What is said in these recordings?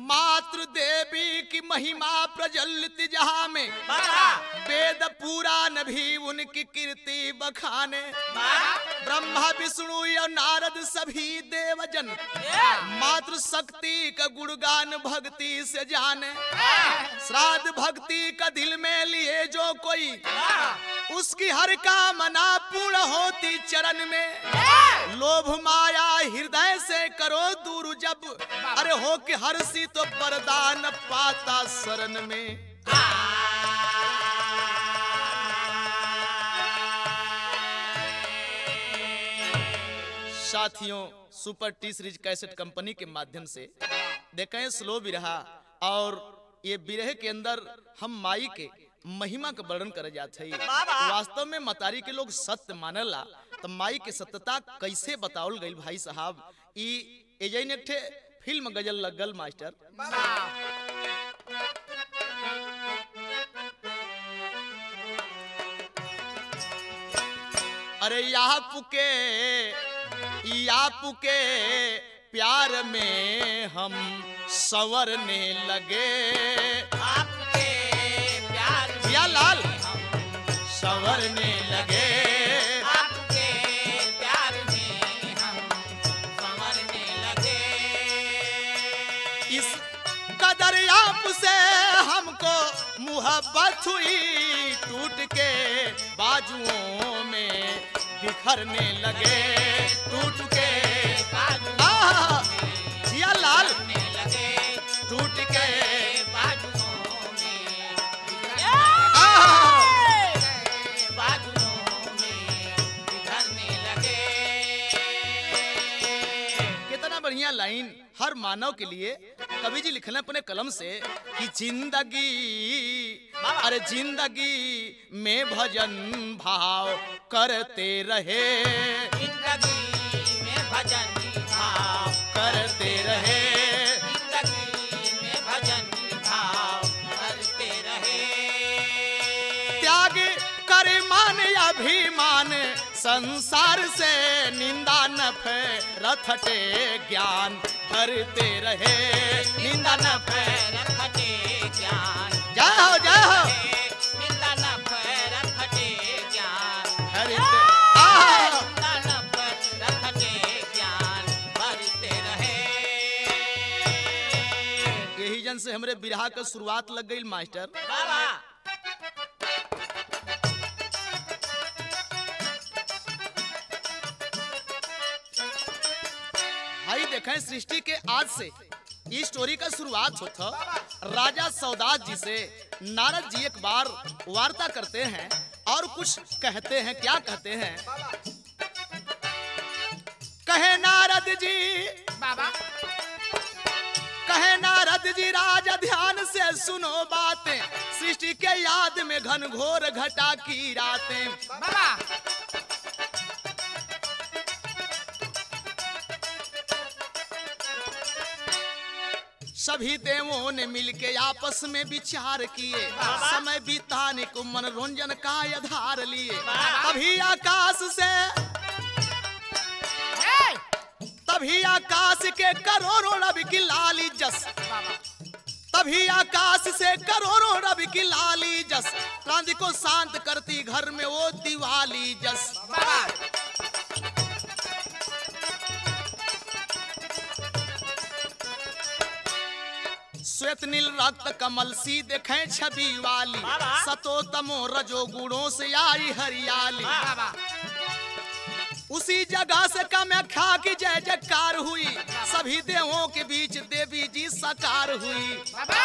मातृ देवी की महिमा प्रज्वलित जहाँ में बाबा वेद पुराण भी उनकी कीर्ति बखाने ब्रह्मा विष्णु और नारद सभी देवजन मातृ शक्ति का गुणगान भक्ति से जाने श्राद्ध भक्ति का दिल में लिए जो कोई उसकी हर कामना पूर्ण होती चरण में लोभ माया हृदय से करो दूर जब अरे हो के हर्षी तो वरदान पाता शरण में साथियों super T series cassette company के माध्यम से देखें स्लो बिरहा और ये बिरहे के अंदर हम माई के महिमा का वर्णन करे जाते हैं वास्तव में मतारी के लोग सत्य मानला तो माई के सत्यता कैसे बतावल गई भाई साहब ई एजैन एक ठे फिल्म गजल लगल मास्टर अरे यहाँ पुके या पुके प्यार में हम संवरने लगे आपके प्यार में या लाल हम संवरने लगे आपके प्यार में हम संवरने लगे इस कदर आप से हमको मुहब्बत हुई टूट के बाजुओं में बिखरने लगे टूट के आहा, जिया लाल करने लगे टूट के बाजुओं में आहा, बाजुओं में बिखरने लगे कितना बढ़िया लाइन हर मानव के लिए कवि जी लिखना अपने कलम से कि जिंदगी अरे जिंदगी में भजन भाव करते रहे जिंदगी में भजन भाव करते रहे जिंदगी में भजन भाव करते रहे त्याग कर मान अभिमान संसार से निंदा न रथटे ज्ञान भरते रहे निंदा न रखटे ज्ञान जय हो जय हो निंदा न रखटे ज्ञान हरिते आहा, निंदा न रखटे ज्ञान भरते रहे यही जन से हमरे बिरहा के शुरुआत लग गई मास्टर बाबा भाई देखें सृष्टि के आज से ये स्टोरी का शुरुआत होता राजा सौदास जी से नारद जी एक बार वार्ता करते हैं और कुछ कहते हैं क्या कहते हैं कहे नारद जी बाबा कहे नारद जी राजा ध्यान से सुनो बातें सृष्टि के याद में घन घोर घटा की रातें बाबा सभी देवों ने मिलके आपस में विचार किए समय बिताने को मनोरंजन का आधार लिए तभी आकाश से तभी आकाश के करोड़ों रवि की लाली जस तभी आकाश से करोड़ों रवि की लाली जस क्रांति को शांत करती घर में वो दिवाली जस बाबा श्वेत नील रक्त कमल सी देखे छवि वाली बाबा। सतो तमो रजो गुणों से आई हरियाली बाबा उसी जगह से कामाख्या की जय जयकार हुई सभी देवों के बीच देवी जी साकार हुई बाबा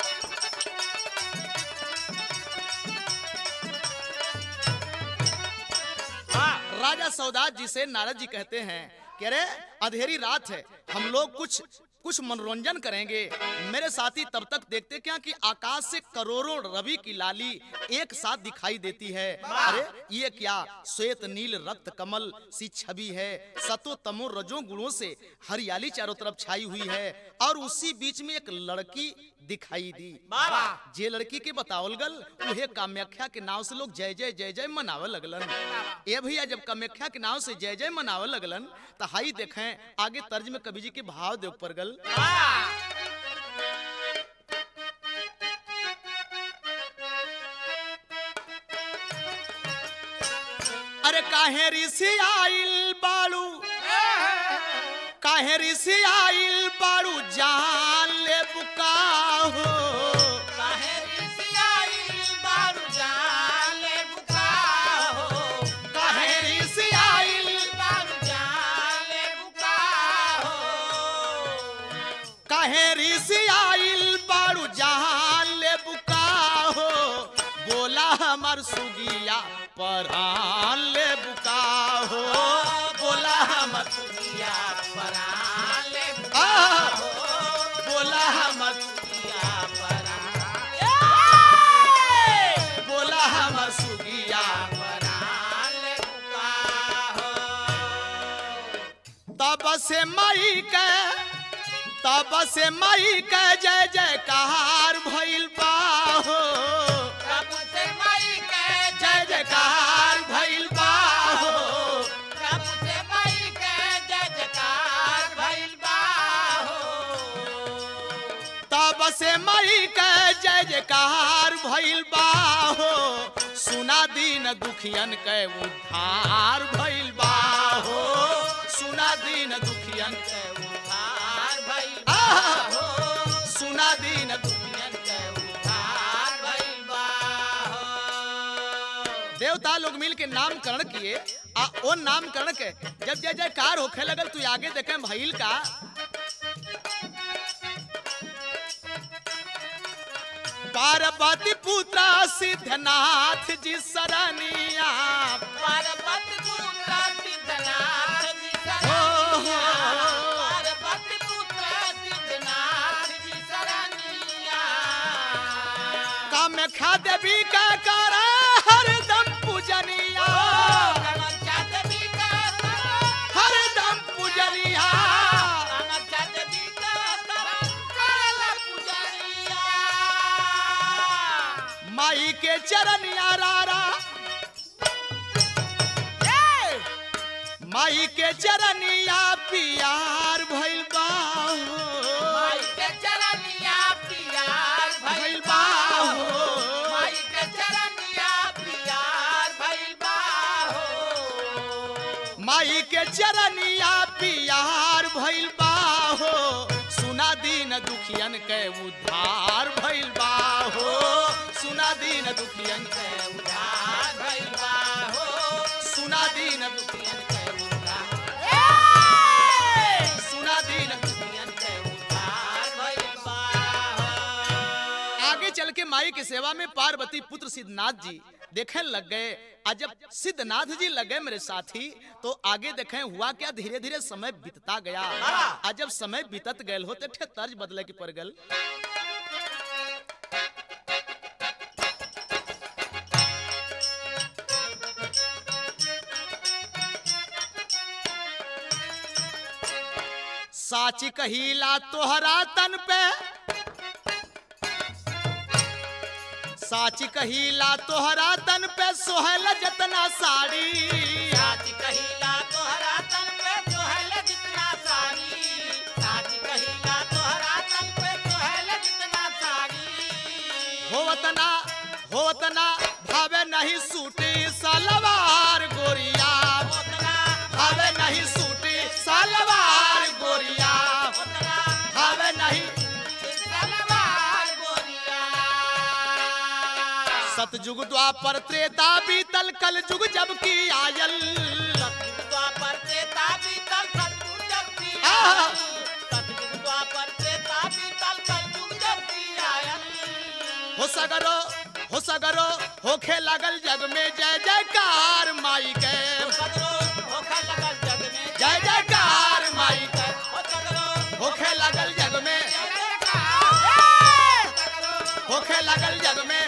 राजा सौदास जी से नारद जी कहते हैं कि अरे अंधेरी रात है हम लोग कुछ कुछ मनोरंजन करेंगे मेरे साथी तब तक देखते क्या कि आकाश से करोड़ों रवि की लाली एक साथ दिखाई देती है अरे ये क्या श्वेत नील रक्त कमल सी छवि है सतो तमो रजो गुणों से हरियाली चारों तरफ छाई हुई है और उसी बीच में एक लड़की दिखाई दी बाबा जे लड़की के बतावल गल उहे कामाख्या के नाव से लोग जय जय जय जय मनावे लगलन ए भैया जब कामाख्या के नाव से जय जय मनावे लगलन तो हाई देखें आगे तर्ज में कवि जी के भाव दे ऊपर गल काहे ऋषि आइल बाड़ू काहे ऋषि आइल बाड़ू जान ले बुका हो काहे ऋषियाई बारू जाले बुकाहो काहे ऋषि आइल बारू जाले बुकाहो काहे ऋषि आइल बाड़ू जान ले बुका हो बोला हमर सुगिया परान ले बुका हो बोला हमर सुनिया पराले आह! बुकाहो बोला हमर सुनिया पराले बोला हमर सुगिया पराले बुकाहो तब से मई के तब से मई के जय जयकार भइल बा हो प्रभु से मई के जय जयकार भइल बा हो प्रभु से मई के जय जयकार भइल बाहो तब से मई के जय जयकार भइल बा हो सुना दीन दुखियन के उद्धार भइल बा हो सुना दीन दुखियन के उद्धार भइल आह! बाहो सुना दीन दुखियन दुनियन के उद्धार भइल बाहो देवता लोग मिल के नामकरण किए आ ओ नामकरण के जब जय जयकार होखे लगल तू आगे देखे भइल का पार्वती पुत्र सिद्धनाथ जी सरनिया पार्वती पुत्र सिद्धनाथ जी हो, हो। शरणिया पार्वती पुत्र सिद्धनाथ जी शरणिया कामाख्या देवी का कर हरदम पूजनिया कामाख्या देवी का करो, हरदम पूजनिया कामाख्या देवी का करो, करला पुजरिया। माई के चरनिया रारा ए! माई के चरनिया पियार भइल बा हो। माई के चरनिया पियार भइल भइल बा बाहो। हो। माई के चरनिया पियार भइल बाहो। माई के चरनिया पियार भइल बा हो सुना दीन दुखियन के उद्धार भइल बा हो सुना दीन दुखियन के के उद्धार भइल बाहो। सुना दीन दुखियन के उद्धार सुना दीन दुनियन के उद्धार भइल बाहो। आगे चल के माई की सेवा में पार्वती पुत्र सिद्धनाथ जी देखे लग गए आज जब सिद्धनाथ जी लगे मेरे साथी तो आगे देखे हुआ क्या धीरे धीरे समय बीतता गया आज जब समय बीतत गए हो तो ठे तर्ज बदले की पड़ गल साची कहीला तोहरा तन पे साची कहीला तोहरा तन पे सोहल जतना साड़ी साच कहिला तोहरा तन पे तोहल जितना साड़ी साच कहिला तोहरा तन पे तोहल जितना साड़ी होवतना होवतना भावे नहीं सूटी सलवार गोरिया ओतना भावे नहीं सूटी सलवार गोरिया ओतना भावे नहीं सलवार गोरिया सतयुग द्वापर त्रेता बीतल कल युग जब की आयल सतयुग द्वापर त्रेता बीतल कलयुग जब की आहा। आयल सतयुग द्वापर त्रेता बीतल कलयुग जब की आयल हो सगरो हो सगरो होखे लगल जग में जय जयकार माई के सगरो होखे लगल जग में जय जयकार माई के हो सगरो होखे लगल जग में होखे लगल जग में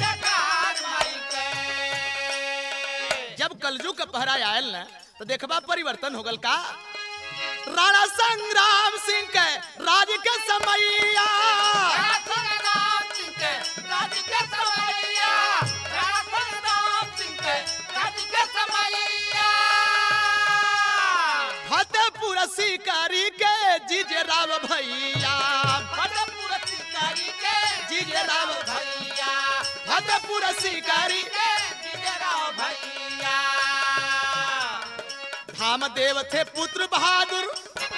जब कलयुग का पहरा आयल न तो देखबा परिवर्तन हो गल का राणा संग्राम सिंह के राज के समैया फतेहपुर शिकारी के जीजे राव भैया जीजे राव फतेहपुर शिकारी धामदेव थे पुत्र बहादुर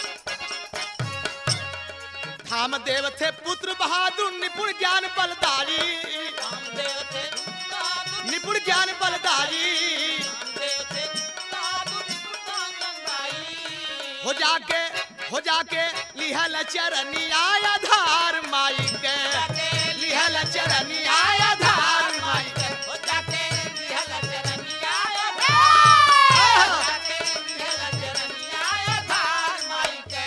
धामदेव थे पुत्र बहादुर निपुण ज्ञान बलदारी रामदेव थे बहादुर निपुण ज्ञान बलदारी रामदेव थे बहादुर निपुण गंगाई हो जाके हो जाके लिहल चरनिया आधार माई के लिहल चरनिया आधार माई के हो जाके निहल चरनिया आधार जाके निहल चरनिया आधार माई के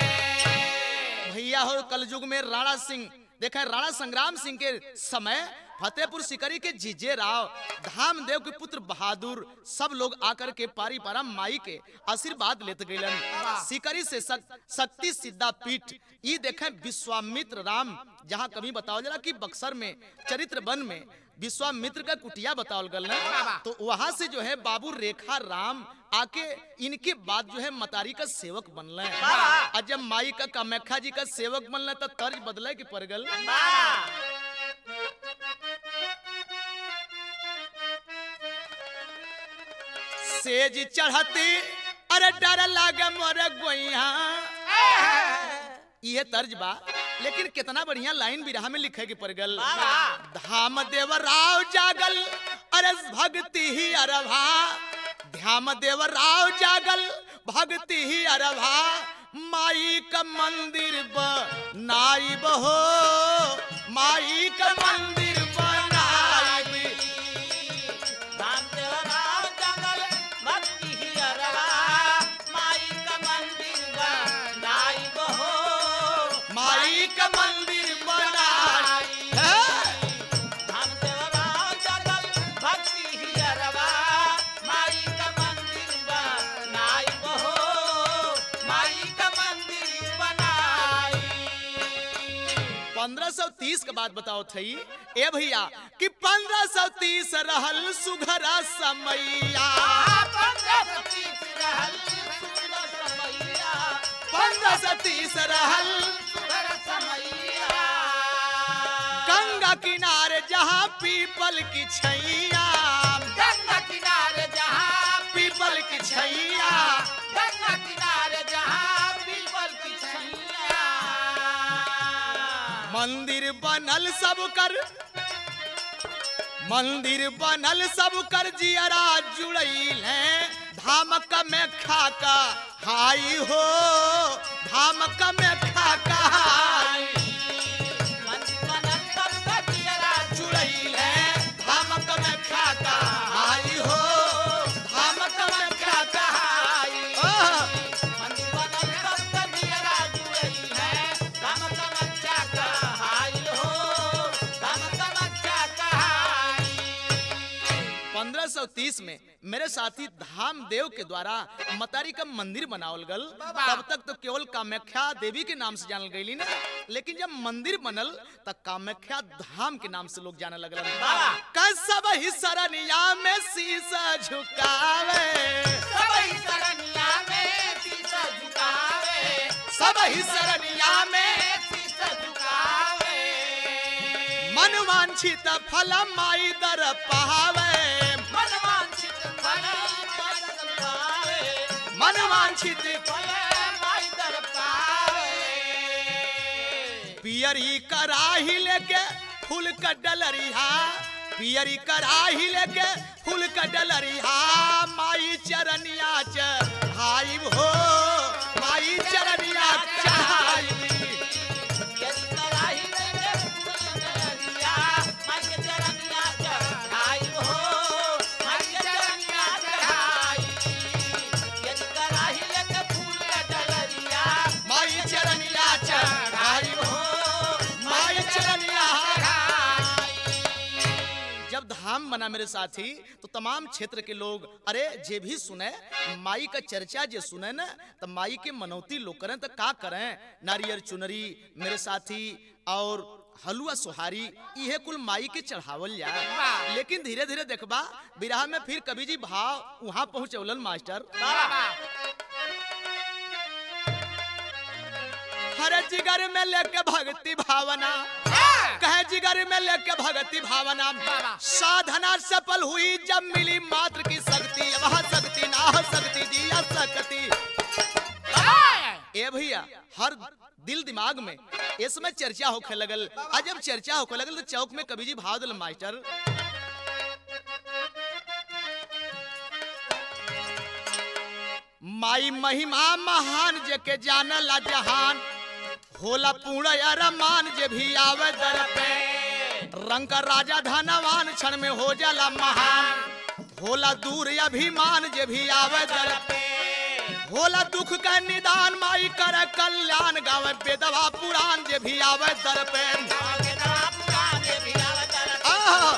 भैया हो कलयुग में राणा सिंह देखा राणा संग्राम सिंह के समय फतेहपुर सिकरी के जीजे राव धामदेव के पुत्र बहादुर सब लोग आकर के पारी पारा माई के आशीर्वाद लेते गइलन सिकरी से शक- शक्ति सिद्धा पीठ ये देखे विश्वामित्र राम जहाँ कभी बताओ जरा कि बक्सर में चरित्र वन में विश्वामित्र का कुटिया बतावल गल ना तो वहां से जो है बाबू रेखा राम आके इनके बाद जो है मतारी का सेवक बनल और जब माई का कामाख्या जी का सेवक बनल तो तर्ज बदले के पड़ गल सेज चढ़ती अरे डर लागे मोरे गोइया ये तर्ज बा लेकिन कितना बढ़िया लाइन बिरहा में लिखे के पड़ गल धाम देव राव जागल अरे भक्ति ही अरभा ध्याम देव राव जागल भक्ति ही अरभा माई का मंदिर बनाई बहो माई का मंदिर बनाई रामदेव राव जंगल भक्ति ही अरवा माई का मंदिर बनाई बहो माई का मंदिर बनाई है। रामदेव राव जंगल भक्ति ही अरवा माई का मंदिर बनाई बहो माई का मंदिर बनाई 1530 के बाद बताओ थई ए भैया कि 1530 रहल सुघरा समैया 1530 रहल गंगा किनारे जहाँ पीपल की छैया पीपल की छैया मंदिर बनल सब कर मंदिर बनल सब कर जियरा जुड़ैल है धामक में खाका हाई हो धामक में खाका हाई जुड़ैल है धामक में खाका हाई हो धामक में खाका हाई ओह, पंद्रह सौ तीस में मेरे साथी धामदेव के द्वारा मतारी का मंदिर बनावल गल तब तक तो केवल कामाख्या देवी के नाम से जानल गईली ना लेकिन जब मंदिर बनल तब कामाख्या धाम के नाम से लोग जाने लगल कसब ही सरनिया में शीशा झुकावे सब ही सरनिया में मन वांछित फल माई दर पावे मन वांछित पियरी कराही लेके फूल का डलरिहा पियरी कराही लेके फूल का डलरिहा माई चरनिया चढ़ाई हो माई चरनिया चढ़ाई माई चरनिया चढ़ाई हो माई चरनिया जब धाम बना मेरे साथी तो तमाम क्षेत्र के लोग अरे जे भी सुने माई का चर्चा जे सुने ना तो माई के मनौती लोग करें तो का करें नारियल चुनरी मेरे साथी और हलुआ सुहारी इहे कुल माई के चढ़ावल जाए लेकिन धीरे धीरे देखबा बिरहा में फिर कवि जी भाव वहां पहुंचौलन मास्टर हर जिगर में लेके भक्ति भावना कहे जिगर में लेके भक्ति भावना साधना सफल हुई जब मिली मात्र की शक्ति वह शक्ति ना हो सकती सकती जिया सकती ए भैया हर दिल दिमाग में इसमें चर्चा होखे लगल आ जब चर्चा होखे लगल तो चौक में कभी जी भाव दिल मास्टर माई महिमा महान जेके जानला जहान होला पूर्ण अरमान जे भी आवे दर पे रंग का राजा धनवान क्षण में हो जाला महान होला दूर अभिमान जे भी आवे दर पे होला दुख का निदान माई कर कल्याण गावे बेदवा पुराण जे भी आवे दर पे आहा,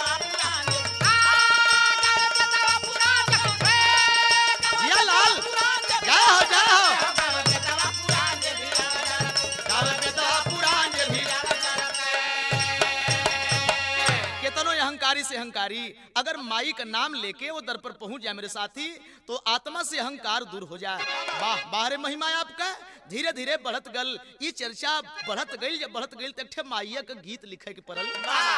जिया लाल जय हो जय हो गावे बेदवा पुराण जे भी केतनो अहंकारी से अहंकारी अगर माई का नाम लेके वो दर पर पहुंच जाए मेरे साथी तो आत्मा से अहंकार दूर हो जाए वाह बाहरे महिमा है आपका धीरे धीरे बढ़त गल ये चर्चा बढ़त गई जब बढ़त गई तक ठे माइया का गीत लिखे के पड़ल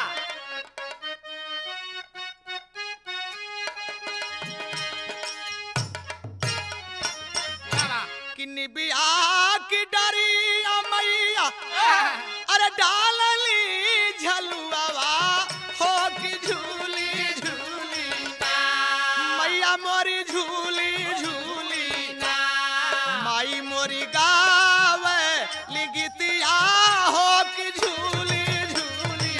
कि निबिया की डरिया मैया अरे डालली झलुआवा हो कि झूली झूली मैया मोरी झूली झूली माई मोरी गावे लिगितिया हो कि झूली झूली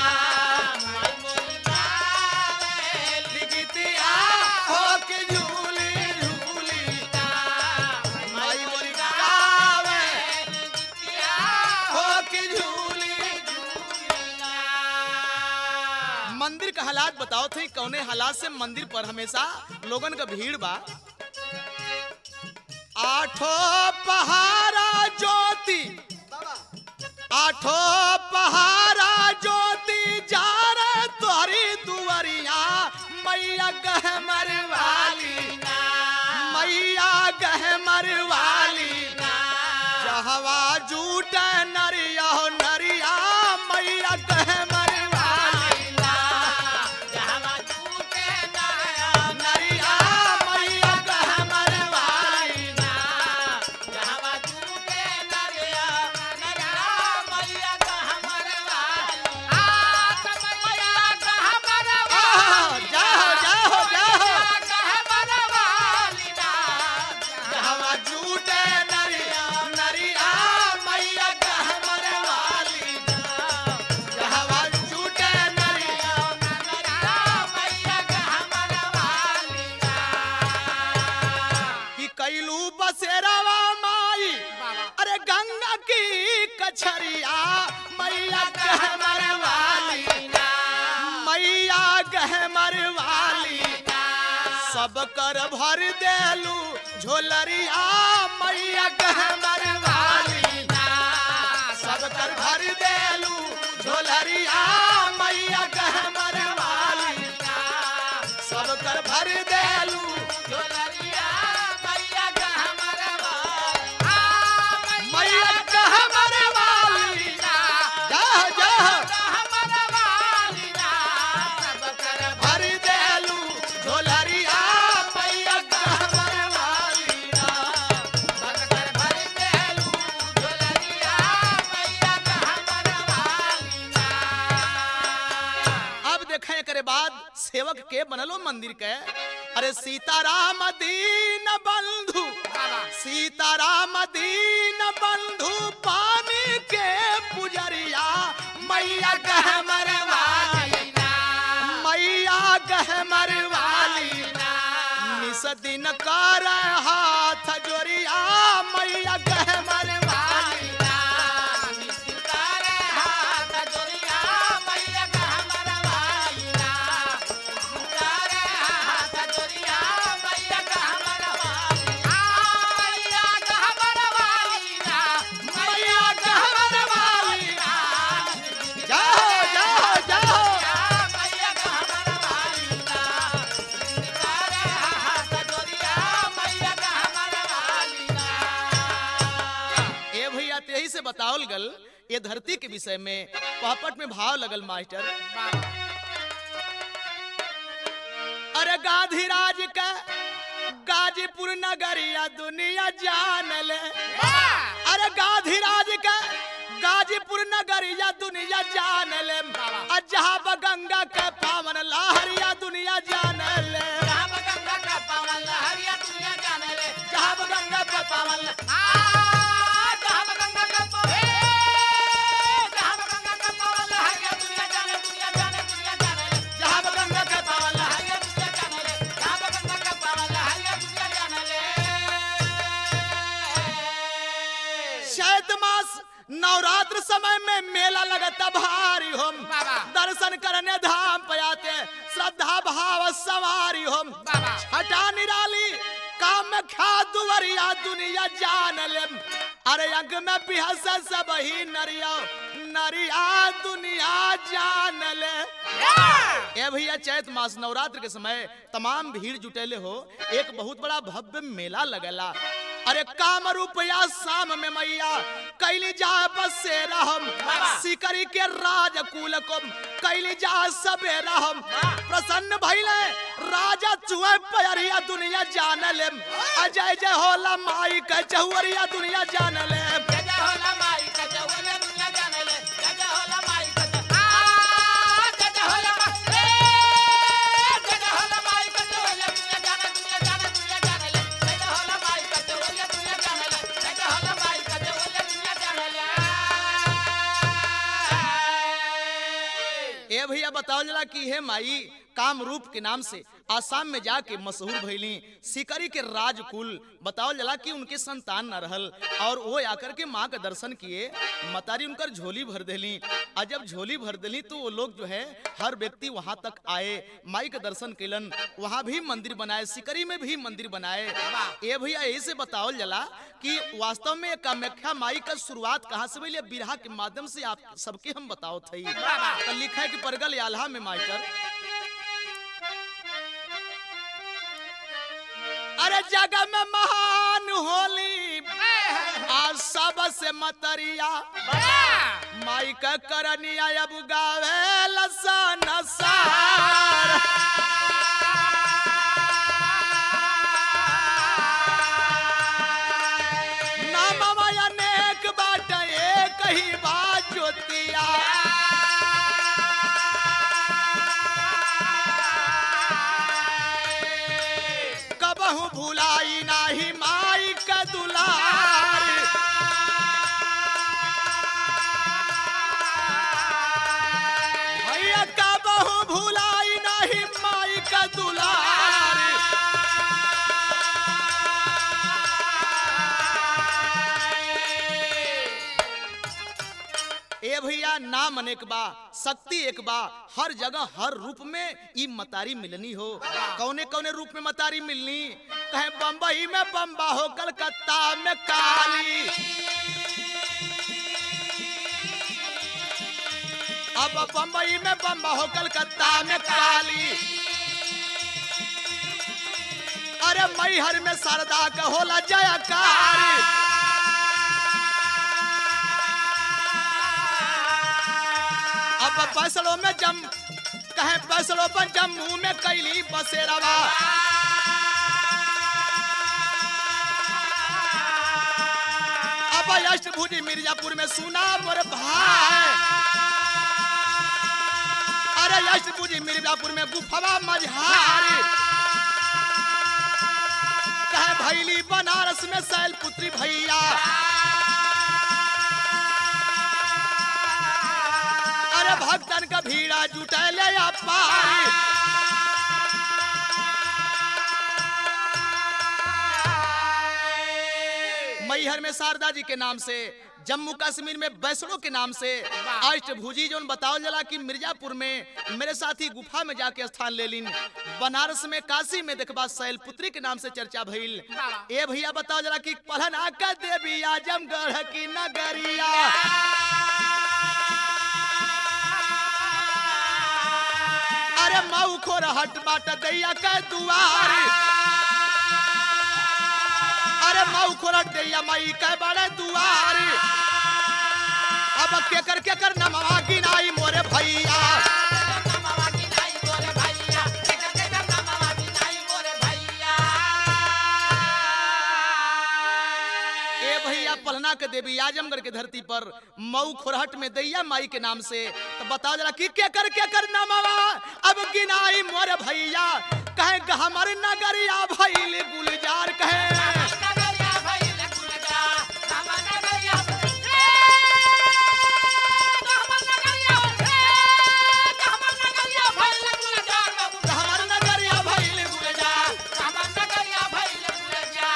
लिगितिया हो कि झूली झूली माई मोरी गावे हो कि झूली मंदिर का हालात बताओ थे कौने हालात से मंदिर पर हमेशा लोगन का भीड़ बा आठो पहारा ज्योति आठो पहारा ज्योति जा रे तोहरी दुआरिया मैया गहमर वाली मैया गहमर वाली जहवा जूट नरिया हो नरिया मैया गहमर वाली नरिया मैया गहमर वाली आहा, जाओ जाओ जाओ जहवा जूट नरिया नरिया मैया गहमर वाली जहवा जूट नरिया कि कैलू बसेरावा माई अरे गंगा की कछरिया मैया गहमर वाली मैया गहमर वाली सब कर भर देलू झोलरिया मैया गहमर वाली सब कर भर देलू झोलरिया मैया गहमर वाली सब कर भर देलू मैया गहमर वाली जाओ जाओ भर देलू झोलरिया मैया गहमर वाली अब देखें एकरे बाद सेवक के बनलो मंदिर के अरे सीताराम दीन बंधु सीताराम दीन बंधु पानी के पुजरिया मैया गहमर वाली मैया गहमर वाली निस दिन कर हाथ जोरिया मैया गहमर वाली मैया गहमर वाली जाओ जाओ जाओ ए भैया तेही से बतावल गल ये धरती के विषय में पहपट में भाव लगल मास्टर अरे गांधी राज का गाजीपुर नगरिया दुनिया जान ले अरे गाधीराज का गाजीपुर नगरिया दुनिया जान ले आ जहाँ ब गंगा के पावन लहरिया दुनिया जान ले जहाँ पर गंगा का पावन लहरिया दुनिया जाने ले जहाँ ब गंगा के पावन ल- आ, जहाँ पर गंगा का पावन ए, जहाँ पर गंगा का पावन लहरिया दुनिया जाने दुनिया जाने दुनिया जाने ले जहाँ ब गंगा के पावन ल- लहरिया दुनिया जाने ले जहाँ पर गंगा का पावन लहरिया दुनिया जाने ले चैत मास नवरात्र समय में मेला लगता भारी हम बाबा। दर्शन करने धाम पे आते श्रद्धा भाव सवारी हम बाबा। छठा निराली काम में खा दुवरिया दुनिया जान ले अरे अंग में बिहस सब ही नरिया नरिया दुनिया जान ले ए भैया चैत मास नवरात्र के समय तमाम भीड़ जुटेले हो एक बहुत बड़ा भव्य मेला लगेला अरे काम रुपया शाम में मैया कैली जा बसेरा हम सिकरी के राजकुल को कैली जा सबेरा हम प्रसन्न भइले राजा चुहे पयरिया दुनिया जान ले अजय जय होला माई के चहुरिया दुनिया जान ले जय जय होला माई का चौले दुनिया जाने ले जय जय होला माई का चौ- आ, जय जय होला मा- ए, जय जय होला माई का चौले दुनिया जाने दुनिया जाने दुनिया जाने ले जय जय होला माई का चौले दुनिया जाने ले जय जय होला माई का चौले दुनिया जाने ले ए भैया बताओ जला कि हे माई काम रूप के नाम से आसाम में जाके मशहूर भइली सिकरी के राजकुल बताओ जला कि उनके संतान न रहल और वो आकर के माँ का दर्शन किए मतारी उनकर झोली भर देली और जब झोली भर देली तो वो लोग जो है हर व्यक्ति वहां तक आए माई का दर्शन कैलन वहां भी मंदिर बनाए सिकरी में भी मंदिर बनाए ए भैया यही से बताओ जला कि वास्तव में कामाख्या माई का शुरुआत कहाँ से भइले बिरहा के माध्यम से आप सबके हम बताओ थई तो लिखा है कि परगल आल्हा में मास्टर अरे जगह में महान होली आज सबसे मतरिया माई का करनिया अब गावे लसन सार नाम अनेक बाट एक ही बात ज्योतिया कबहू भुलाई नाही माई का दुलार भैया कबहू भुलाई नाही माई का दुलार ए भैया नाम अनेक बा शक्ति एक बा हर जगह हर रूप में ई मतारी मिलनी हो कौने कौने रूप में मतारी मिलनी कहे बम्बई में बम्बा हो कलकत्ता में काली अब बम्बई में बम्बा हो कलकत्ता में काली अरे मैहर में शारदा का होला जयकारी अब फैसलों में जम कहे फैसलों पर जम्मू में कैली बसेरवा अब अष्टभुजी मिर्जापुर में सुना मोर भाई अरे अष्टभुजी मिर्जापुर में गुफवा मझारी कहे भैली बनारस में शैल पुत्री भैया अरे भक्तन का भीड़ा जुटैले या पारी मैहर में शारदा जी के नाम से जम्मू कश्मीर में बैसड़ो के नाम से अष्टभुजी जो बताओ जला कि मिर्जापुर में मेरे साथी गुफा में जाके स्थान ले लीन बनारस में काशी में देखबा शैलपुत्री के नाम से चर्चा भइल ए भैया बताओ जरा कि पढ़ना का देवी आजमगढ़ की नगरिया अरे मऊ खोर हट बाट दैया के दुआरी अरे मऊ खोर दैया मई के बड़े दुआरी अब केकर केकर नमवा गिनाई मोरे भैया नमवा की नाई मोरे भैया केकर केकर नमवा की नाई मोरे भैया देवी आजमगढ़ के धरती पर मऊ खुरहट में दैया माई के नाम से तो बताओ जरा कि के कर के कर नामवा अब गिनाई मोर भैया कहे ग हमर नगरिया भइल गुलजार कहे नगरिया भइल गुलजा राम नगरिया रे राम नगरिया रे राम नगरिया भइल गुलजा बाबू हमर नगरिया भइल गुलजार राम नगरिया भइल गुलजा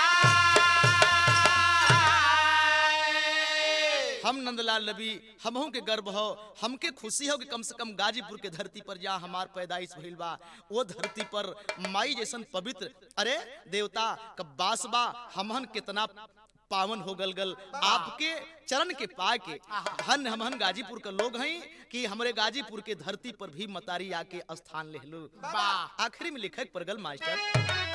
हम नंदलाल नबी हमहू के गर्व हो हमके खुशी हो कि कम से कम गाजीपुर के धरती पर जहाँ हमार पैदाइश भइल बा वो धरती पर माई जैसन पवित्र अरे देवता का बास बा हमहन कितना पावन हो गल गल आपके चरण के पा के धन हमहन गाजीपुर के लोग हैं कि हमरे गाजीपुर के धरती पर भी मतारी आके स्थान ले लो वाह। आखिरी में लिखक पर गल मास्टर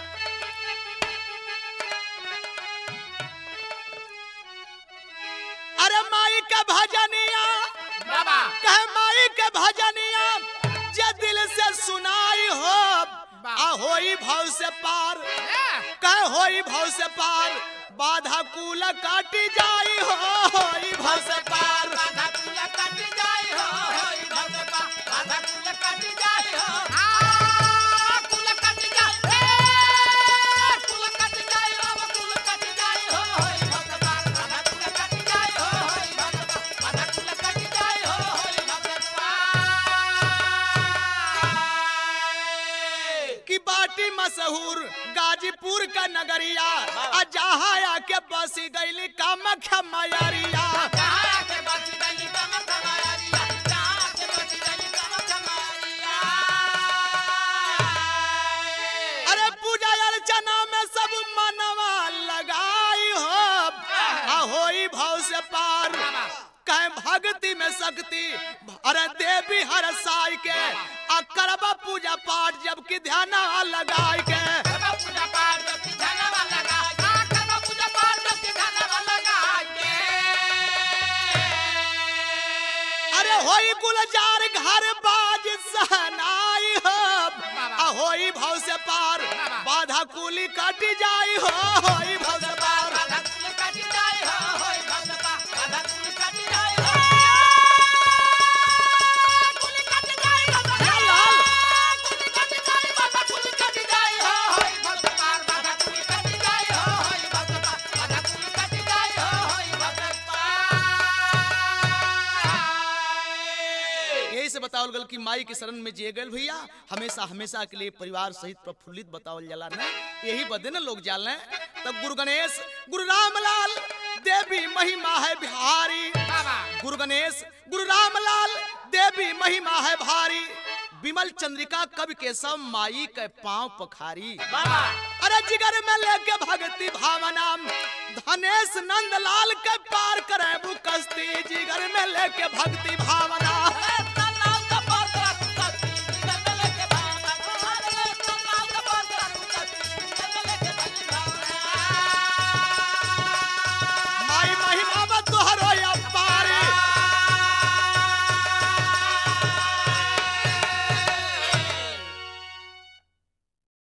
अरे माई का भजनिया बाबा कह माई के भजनिया जे दिल से सुनाई हो आ होई भाव से पार कह होई भाव से पार बाधा कूल काटी जाई हो होई भाव से पार राधा कुल कट जाई हो होई भगवा राधा कुल कट जाई हो आ कुल कट जाई ए कुल कट जाई हो कुल कट जाई हो होई भगवा राधा कुल कट जाई हो होई भगवा राधा कुल कट जाई हो होई भगवा की बाटी मशहूर गाजीपुर का नगरिया आ जहाँ आके बसी गईली कामख्या मैरिया कहाँ के बच गई कम कमारिया कहाँ के बच गई कम कमारिया अरे पूजा अर्चना में सब मनवा लगाई हो आ होई भाव से पार कहे भक्ति में शक्ति अरे देवी हर साई के आ करबा पूजा पाठ जबकि ध्यान लगाई के करबा पूजा पाठ की धनवा लगा आ करबा पूजा पाठ की धनवा लगा के अरे होई गुलजार घर बाज सहनाई हो आ होई भाव से पार बाधा कुली कट जाई हो होई भाव से पार राधा कुल कट जाए हो होई भगवा राधा कुल कट जाए हो कुल कट जाए हो कुल कट जाए बाबा कुल कट जाए हो होई भगवा राधा कुल कट जाए हो होई भगवा राधा कुल कट जाए हो होई भगवा यही से बतावल गल कि माई के शरण में जे गल भैया हमेशा हमेशा के लिए परिवार सहित प्रफुल्लित बतावल जाला ना यही बदे ना लोग जाल तब गुरु गणेश गुरु रामलाल देवी महिमा है बिहारी बाबा गुरु गणेश गुरु रामलाल देवी महिमा है भारी विमल चंद्रिका कवि के सब माई के पांव पखारी बाबा अरे जिगर में लेके भक्ति भावना धनेश नंदलाल के पार करे कश्ती जिगर में लेके भक्ति भावना